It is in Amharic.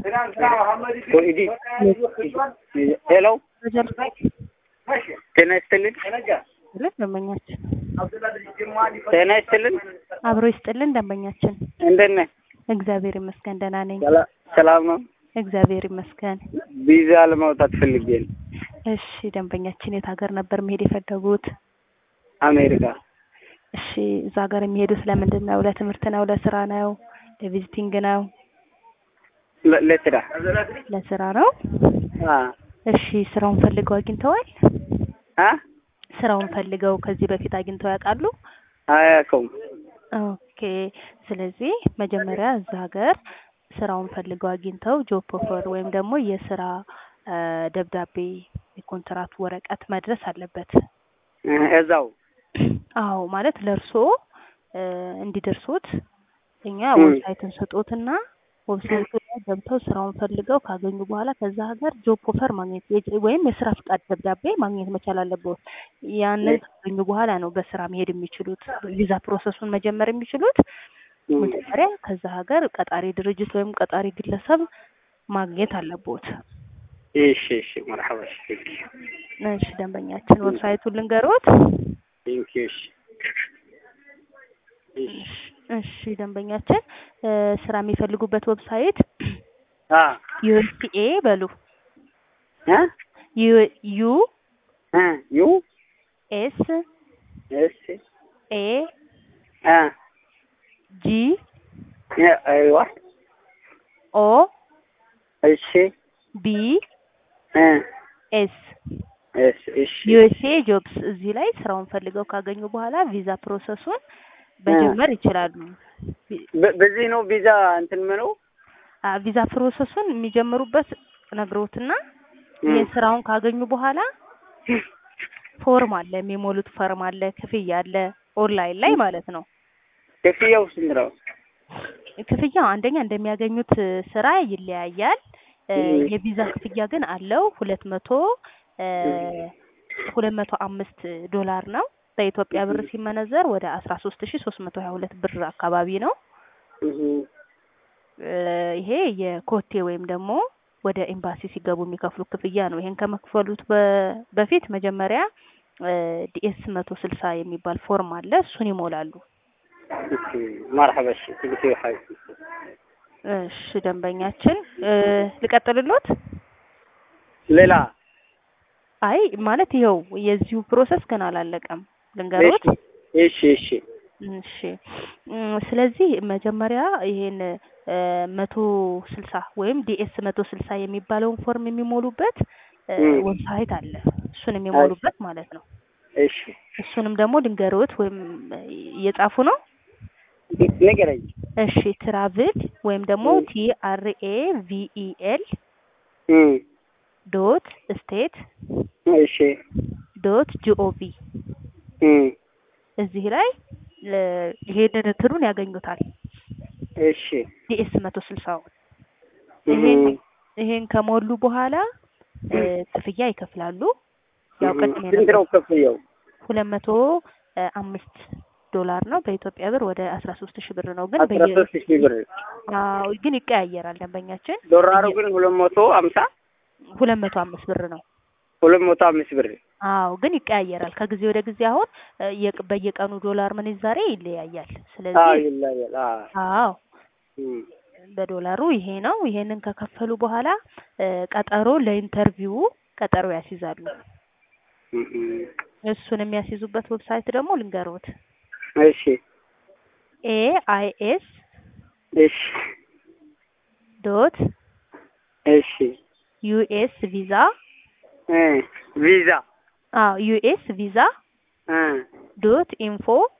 ሄሎ ጤና ይስጥልን። ደንበኛችን ጤና ይስጥልን። አብሮ ይስጥልን ደንበኛችን። እንደት ነህ? እግዚአብሔር ይመስገን ደህና ነኝ። ሰላ- ሰላም ነው። እግዚአብሔር ይመስገን። ቪዛ ለማውጣት ፈልጌ ነው። እሺ ደንበኛችን የት ሀገር ነበር መሄድ የፈለጉት? አሜሪካ። እሺ እዛ ሀገር የሚሄዱት ለምንድን ነው? ለትምህርት ነው? ለስራ ነው? ለቪዚቲንግ ነው? ለ- ለስራ ለስራ ነው። አ እሺ ስራውን ፈልገው አግኝተዋል? አ ስራውን ፈልገው ከዚህ በፊት አግኝተው ያውቃሉ? አያውቀውም። ኦኬ ስለዚህ መጀመሪያ እዛ ሀገር ስራውን ፈልገው አግኝተው ጆብ ኦፈር ወይም ደግሞ የስራ አ፣ ደብዳቤ የኮንትራት ወረቀት መድረስ አለበት። እ፣ እዛው አዎ ማለት ለእርሶ እ፣ እንዲደርሱት እኛ ም። ዌብሳይትን ስጦትና ዌብሳይቱ ላይ ገብተው ስራውን ፈልገው ካገኙ በኋላ ከዛ ሀገር ጆብ ኦፈር ማግኘት የጅ- ወይም የስራ ፍቃድ ደብዳቤ ማግኘት መቻል አለበት። ያንን ካገኙ በኋላ ነው በስራ መሄድ የሚችሉት ቪዛ ፕሮሰሱን መጀመር የሚችሉት። እ፣ መጀመሪያ ከዛ ሀገር ቀጣሪ ድርጅት ወይም ቀጣሪ ግለሰብ ማግኘት አለቦት። እሺ እሺ መርሐባ እሺ እሺ ደንበኛችን ዌብሳይቱን ልንገሮት። ቴንክ ዩ እሺ እሺ እሺ ደንበኛችን እ፣ ስራ የሚፈልጉበት ዌብሳይት አ ዩኤስኤ በሉ እ ዩ ዩ እ ዩ ኤስ እሺ ኤ አ ጂ ያ አይዋ ኦ እሺ ቢ እ ኤስ እሺ እሺ ዩኤስኤ ጆብስ እዚህ ላይ ስራውን ፈልገው ካገኙ በኋላ ቪዛ ፕሮሰሱን መጀመር ይችላሉ። በ- በዚህ ነው ቪዛ እንትን ምነው አ፣ ቪዛ ፕሮሰሱን የሚጀምሩበት ነግሮትና እ፣ የስራውን ካገኙ በኋላ ፎርም አለ፣ የሚሞሉት ፎርም አለ፣ ክፍያ አለ፣ ኦንላይን ላይ ማለት ነው። ክፍያው ስንት ነው? ክፍያው አንደኛ እንደሚያገኙት ስራ ይለያያል። እ፣ እ። የቪዛ ክፍያ ግን አለው ሁለት መቶ ሁለት መቶ አምስት ዶላር ነው። በኢትዮጵያ ብር ሲመነዘር ወደ አስራ ሶስት ሺ ሶስት መቶ ሀያ ሁለት ብር አካባቢ ነው። እህ እ፣ ይሄ የኮቴ ወይም ደግሞ ወደ ኤምባሲ ሲገቡ የሚከፍሉ ክፍያ ነው። ይሄን ከመክፈሉት በ- በፊት መጀመሪያ ዲኤስ መቶ ስልሳ የሚባል ፎርም አለ። እሱን ይሞላሉ። መርሐባ እሺ ቴንክ ዩ ሀይ እሺ ደንበኛችን እ፣ ልቀጥልሎት? ሌላ አይ ማለት ይኸው የዚሁ ፕሮሰስ ገና አላለቀም። ልንገሮት? እሺ እሺ እሺ እም፣ ስለዚህ መጀመሪያ ይሄን እ፣ መቶ ስልሳ ወይም ዲኤስ መቶ ስልሳ የሚባለውን ፎርም የሚሞሉበት እ፣ እም። ዌብሳይት አለ። እሱን የሚሞሉበት ማለት ነው። እሺ እሱንም ደግሞ ልንገሮት ወይም እየጻፉ ነው። ንገረኝ እሺ ትራቭል ወይም ደግሞ እም። ቲ አር ኤ ቪ ኢ ኤል እም ዶት ስቴት እሺ ዶት ጂኦቪ እም እዚህ ላይ እ፣ ይሄንን እንትኑን ያገኙታል። እሺ ዲኤስ መቶ ስልሳውን እም ይሄን ይሄን ከሞሉ በኋላ እ፣ ክፍያ ይከፍላሉ። ያው ቅድም ስንት ነው ክፍያው? ሁለት መቶ እ፣ አምስት ዶላር ነው በኢትዮጵያ ብር ወደ አስራ ሶስት ሺህ ብር ነው። ግን አስራ በየ ሶስት ሺህ ብር አዎ ግን ይቀያየራል ደንበኛችን። ዶላሩ ግን ሁለት መቶ አምሳ ሁለት መቶ አምስት ብር ነው። ሁለት መቶ አምስት ብር አዎ ግን ይቀያየራል ከጊዜ ወደ ጊዜ። አሁን እ፣ የቅ- በየቀኑ ዶላር ምንዛሬ ይለያያል። አዎ ስለዚህ ይለያል አዎ አዎ እም በዶላሩ ይሄ ነው። ይሄንን ከከፈሉ በኋላ እ፣ ቀጠሮ ለኢንተርቪው ቀጠሮ ያስይዛሉ። እም እሱን የሚያስይዙበት ዌብሳይት ደግሞ ልንገሮት እሺ ኤ አይ ኤስ እሺ ዶት እሺ ዩኤስ ቪዛ እ ቪዛ አዎ ዩኤስ ቪዛ እ ዶት ኢንፎ